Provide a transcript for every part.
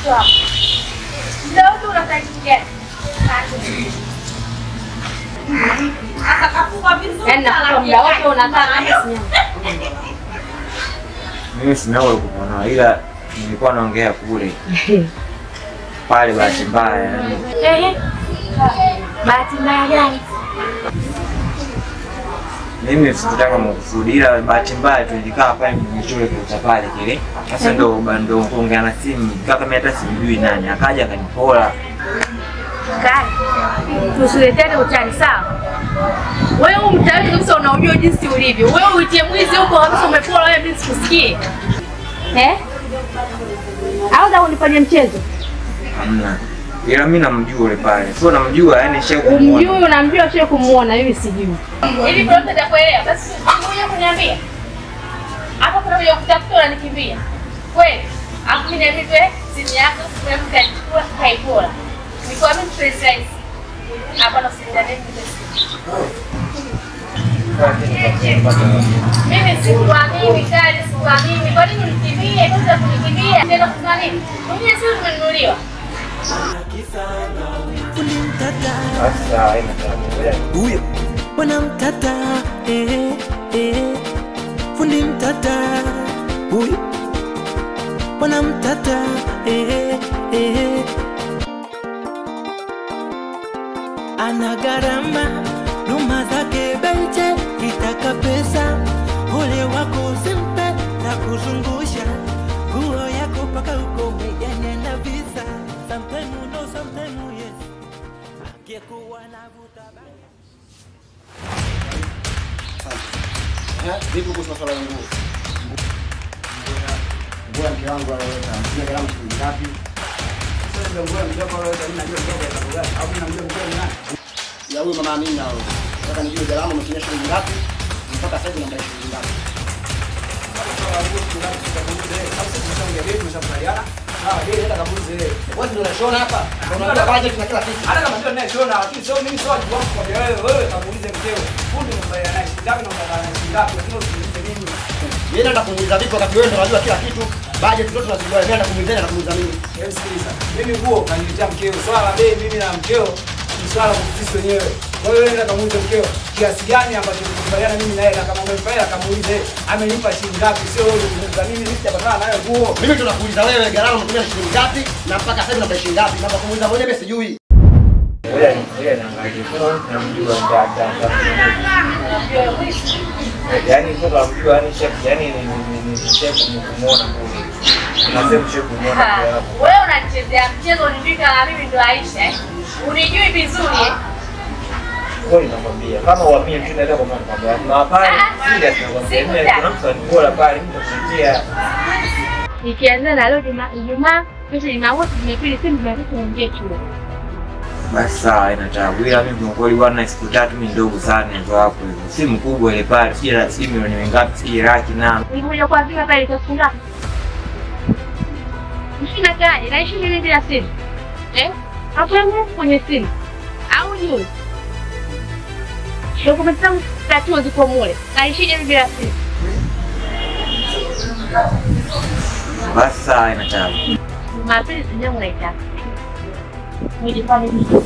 mtoto wako. Muda wote unafanya kitu gani? Yaani nakupa muda wote unakaa hapa sinyama. Mimi sina ule kupona ila nilikuwa naongea kule pale, bahati mbaya yani. Ehe. Bahati mbaya gani? Mimi sikutaka makusudi, ila bahati mbaya tu nilikaa pale mchole kwa pale kile. Sasa ndo ndo kuongea na simu, kaka mimi hata simjui nani, akaja akanipola. Kaka, tusiletane utani sawa? Wewe huu mtaani kabisa unaujua jinsi ulivyo. Wewe uitie mwizi huko kabisa umepola wewe mimi sikusikii. Eh? Au za unifanyia mchezo? Hamna. Ila mimi namjua yule pale. Sio namjua, yani nisha Umjui kumuona. unamjua sio kumuona mimi sijui. Ili kwa mtu atakuelewa basi ngoja kuniambia. Hapa kuna mmoja kutafuta unanikimbia. Kweli? Hapo mimi niambie tu simu yako kuna mtu kanichukua kaipola. Niko mimi precise. Hapa na simu ndani mimi sikuamini kali, sikuamini. Kwa nini unikimbie? Kwanza kunikimbia tena kuna nini? Mwenyewe sio tumenunuliwa. Sasa haina tatizo. huyo bwana mtata eh, eh, fundi mtata huyo bwana mtata eh, eh. ana gharama duma zake beche itaka pesa ole wako usimpe na kuzungusha nguo yako paka uko mejanya na visa sometime no sometime yes angekuwa navuta bangi Vipi kuhusu masuala ya nguo? Nguo ya mke wangu aloweka, sina gharama shilingi ngapi? Sasa ndio nguo ya mke wako aloweka, mimi najua mke wako ya sababu gani? Au mimi namjua mke wangu nani? Ya huyu mama Amina huyo. Nataka nijue gharama umetumia shilingi ngapi? Mpaka sasa hivi namdai shilingi ngapi? Wewe ndio unashona hapa? Ndio unajua budget na kila kitu. hata kama ndio ninayeshona lakini sio mimi sio wajibu wangu kwa wewe wewe kamuulize mkeo fundi mbaya naye ngapi na mbaya naye ngapi lakini usiniulize mimi Yeye anaenda kumuuliza vipi wakati wewe ndio unajua kila kitu. Budget zote tunazijua. Yeye anaenda kumuuliza na kumuuliza mimi. hebu sikiliza mimi nguo kaniletea mkeo swala la bei mimi na mkeo ni swala la sisi wenyewe kwa hiyo nenda kamuulize mkeo kiasi gani ambacho tulikubaliana mimi naye na kama umemfanya kamuulize amenipa shilingi ngapi sio wewe kuniuliza mimi mimi sijapatana nayo nguo Mimi tunakuuliza wewe gharama umetumia shilingi ngapi na mpaka sasa hivi unadai shilingi ngapi? Na kwa kumuuliza mwenyewe mimi sijui. Ngoja ni- ngoja niangalie. Sio namjua nda nda nda. Yaani sio namjua, yani chef, yani ni ni ni ni chef kumuona kule. Kuna sehemu chef kumuona Ha, kule hapo. Wewe unachezea mchezo unijui kama mimi ndo Aisha eh? Unijui vizuri eh? Kweli nakwambia, kama uamini tu naweza kumwambia kwamba na pale Ah, serious nakwambia, siku mimi tatu. kuna mtu alikuwa pale, mimi nitakuletea. Nikianza na leo Juma- Ijumaa, kesho Jumamosi, Jumapili, simu Jumatatu niingie chuo. Basi sawa, haina tabu. Ila mimi kwa kweli bwana, siku tatu mimi ndogo sana ndio hapo hivyo. Simu kubwa ile pale, sijui la simu milioni ngapi, sijui laki na Nilikuja kwa vile pale itafunga ngapi? Mshina gani? Naishi mimi bila simu. Eh? Hapo yangu kwenye simu. Au juu. Dokumenti zangu tatu ziko mule. Naishi mimi bila simu. basi sawa, haina tabu. Jumapili sijangu naitaka. Nilifanya hivi.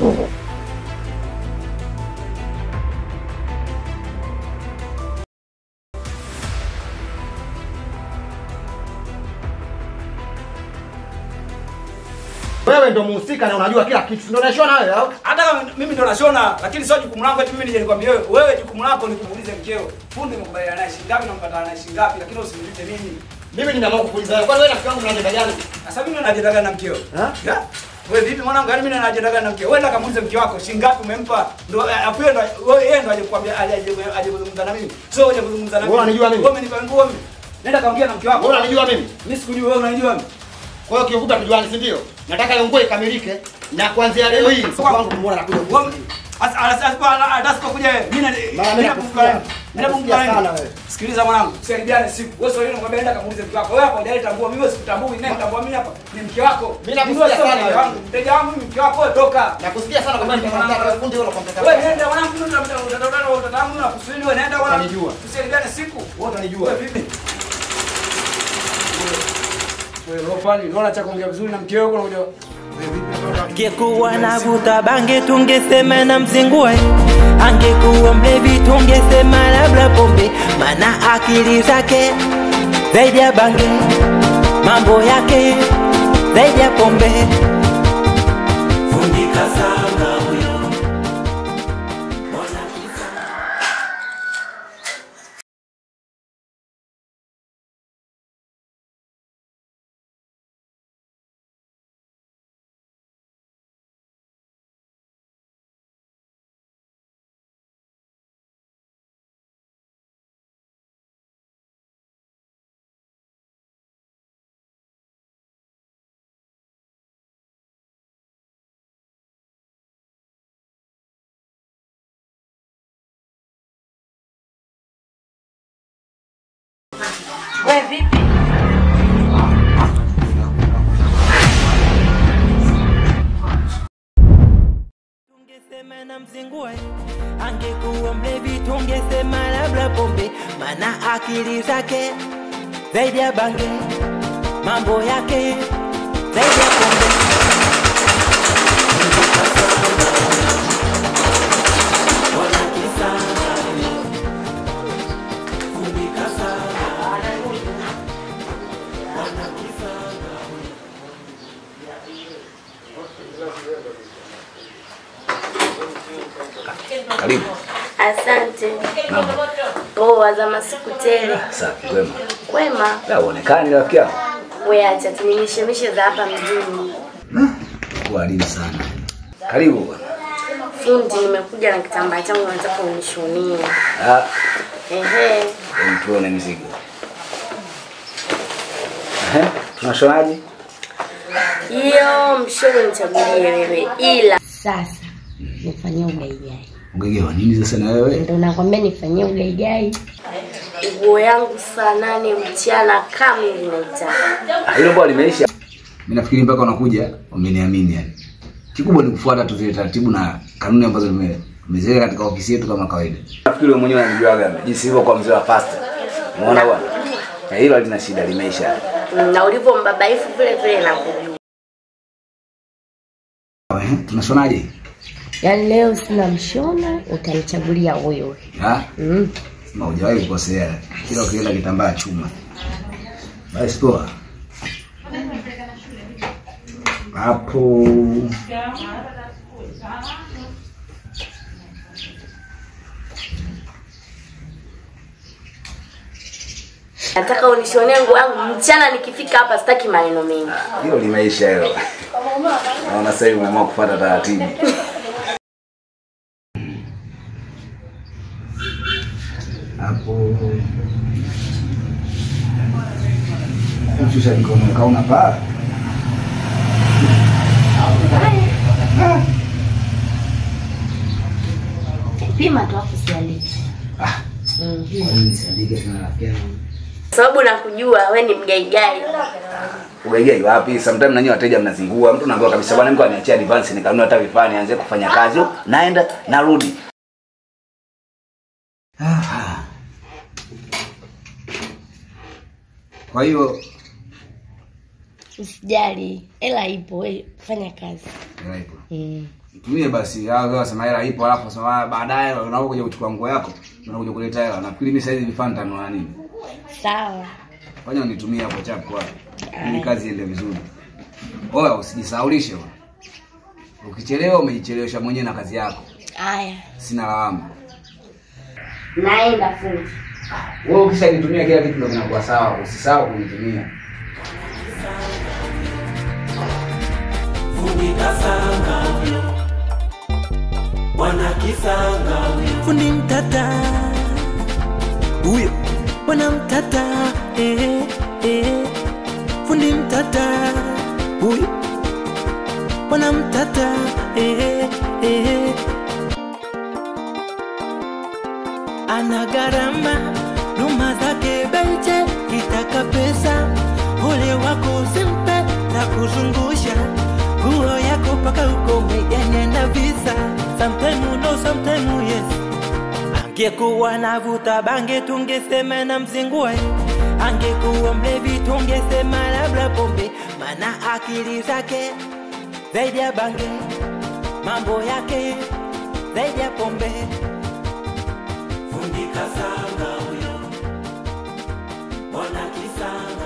Wewe ndio muhusika na unajua kila kitu. Ndio unashona wewe au? hata kama mimi ndo nashona lakini sio jukumu langu eti mimi nije nikwambie wewe wewe jukumu lako ni kumuuliza mkeo fundi umekubaliana naye shilingi ngapi na mpatana naye shilingi ngapi lakini usiniulize mimi Mimi nimeamua kukuuliza wewe. Kwani wewe rafiki yangu mna ajenda gani? sasa mimi ndo najendaga na mkeo Ha? Ya? wewe vipi mwanangu yaani mimi ndo najendaga na mkeo wewe ndo kamuulize mke wako shilingi ngapi umempa ndo afu yeye ndo wewe yeye ndo aje kukwambia aje aje kuzungumza na mimi sio aje kuzungumza na mimi Wewe unanijua mimi? wewe umenipa nguo mimi nenda kaongea na mke wako Wewe unanijua mimi? mimi sikujui wewe unanijua mimi Kwa hiyo kiufupi tujuane, si ndio? Nataka hiyo nguo ikamilike na kuanzia leo hii siku wangu kumuona na kuja Wewe- Asa- asa- asa- asa kuja wewe. Mimi na- Mama, mimi mimi nakusikia. nakusikia. Mimi Nakusikia nakusikia sana wewe. Sikiliza mwanangu, tusaidiane siku. Wewe sio yule unakwambia nenda kamuulize mke wako. Wewe hapa hujaleta nguo, mimi sikutambui. Nani nitambua mimi hapa? Ni mke wako. Mimi nakusikia Wewe sio sana mteja wewe. wangu. Mteja wangu mimi mke wako wewe toka. Nakusikia sana kwa maana nitamwambia fundi wewe unakompeta. Wewe nenda mwanangu, mimi utatatana utatangu na kusudi wewe nenda mwanangu. Utanijua. Tusaidiane siku. Wewe utanijua. Wewe vipi? Wewe Lofani, unaona cha kuongea vizuri na mkeo huko unakuja. Wewe vipi unatoka? Angekuwa navuta bange tungesema na mzingue, angekuwa mlevi tungesema labda pombe, mana akili zake zaidi ya bange, mambo yake zaidi ya pombe. Fundika sana huyo Wewe vipi? tungesema na mzingue, angekuwa mlevi tungesema labda pombe, mana akili zake zaidi ya bange, mambo yake zaidi ya pombe. Karibu. Asante. Naam. Poa za masiku tele. Safi, kwema. Kwema. La uonekani rafiki yangu. We acha tuningishemishe za hapa mjini. Karibu sana. Karibu bwana. Fundi, nimekuja na kitambaa changu nataka unishonie. Ah, Ehe. hebu tuone mizigo. Ehe, tunashonaje? Hiyo mshono nichagulie wewe, ila sasa nifanyie ugaigai. Ugege wa nini sasa na wewe? Ndio nakwambia nifanyie ugaigai. Nguo yangu saa nane mchana kamili naitaka. Ah, Hilo bwana limeisha. Mimi nafikiri mpaka unakuja umeniamini yani. Kikubwa ni kufuata tu zile taratibu na kanuni ambazo nime tumeziweka katika ofisi yetu kama kawaida. Nafikiri wewe mwenyewe unanijuaga jinsi hivyo kwa mzee wa pasta. Umeona bwana? Eh, hilo halina shida limeisha. Na ulivyo mbabaifu vile vile nakujua. Ehe, tunashonaje? Yaani leo sina mshono, utanichagulia huyo. Ah, Mm. Ma hujawahi kukosea. Kila ukienda kitambaa chuma. Basi poa. Hapo Nataka unishonee nguo yangu mchana nikifika hapa sitaki maneno mengi. hilo limeisha hilo. Naona sasa hivi umeamua kufuata taratibu. Hapo Shusha mikono kauna paa. Pima tu afu sialiki. Ah, Mm. kwa nini siandike tena rafiki yangu? Sababu nakujua we ni mgaigai. Ugaigai wapi? Sometimes nanyi wateja mnazingua. Mtu anaambiwa kabisa bwana mko aniachia advance nikanunua hata vifaa nianze kufanya kazi. Naenda narudi. Ah. Kwa hiyo Usijali, hela ipo, we fanya kazi. hela ipo. Mm. Tumie basi. Hao wasema hela ipo alafu sema baadaye unakuja kuchukua nguo yako, unakuja kuleta hela. Nafikiri mimi sasa hivi vifaa nitanunua nini? Sawa. Fanya unitumie hapo chapu hapo. Ili kazi iende vizuri. Oya usijisaulishe bwana. Ukichelewa umejichelewesha mwenyewe na kazi yako. Haya. Sina lawama. Naenda fundi. Wewe ukishanitumia kila kitu ndio kinakuwa sawa. Usisahau kunitumia. fundi mtata huyo bwana mtata eh, eh. fundi mtata huyo bwana mtata eh, eh. ana gharama duma zake beche kitaka pesa ule wako simpe na kuzungusha nguo yako paka ukome yanenda visa sometime no sometime yes angekuwa navuta bange tungesema na mzingue angekuwa mlevi tungesema labda pombe, mana akili zake zaidi ya bange, mambo yake zaidi ya pombe. Fundi kasanga huyo, mbona kisanga